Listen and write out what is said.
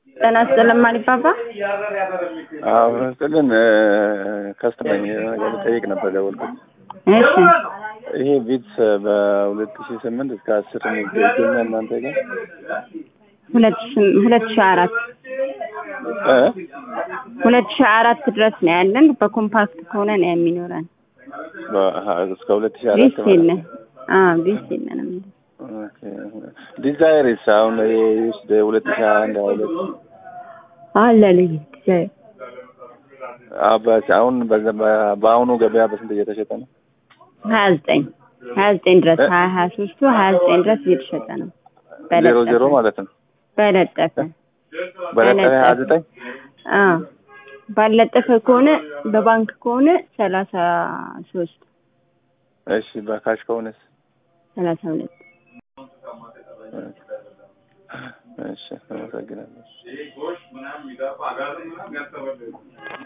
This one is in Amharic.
ጤና ይስጥልን ማሪፓፓ። አዎ ስጥልን ከስተመኝ ነገር ጠይቅ ነበር ደወልኩት። እሺ ይሄ ቪትስ በሁለት ሺ ስምንት እስከ አስር የሚገኘ እናንተ ጋር ሁለት ሺ ሁለት ሺ አራት እ ሁለት ሺ አራት ድረስ ነው ያለን። በኮምፓክት ከሆነ ነው የሚኖረን። በ- እስከ ሁለት ሺ አራት ቢስ የለን። አዎ ቢስ የለንም። ዲዛይርስ አሁን ውስጥ ሁለት ሺ አንድ ሁለት አለ ልጅ ዲዛይር አባስ አሁን በዛ- በ- በአሁኑ ገበያ በስንት እየተሸጠ ነው? ሀያ ዘጠኝ ሀያ ዘጠኝ ድረስ ሀያ ሀያ ሶስቱ ሀያ ዘጠኝ ድረስ እየተሸጠ ነው። ዜሮ በለጠፈ ዜሮ ማለት ነው። በለጠፈ በለጠ ሀያ ዘጠኝ አዎ ባለጠፈ ከሆነ በባንክ ከሆነ ሰላሳ ሶስት እሺ በካሽ ከሆነስ? ሰላሳ ሁለት እሺ አመሰግናለሁ።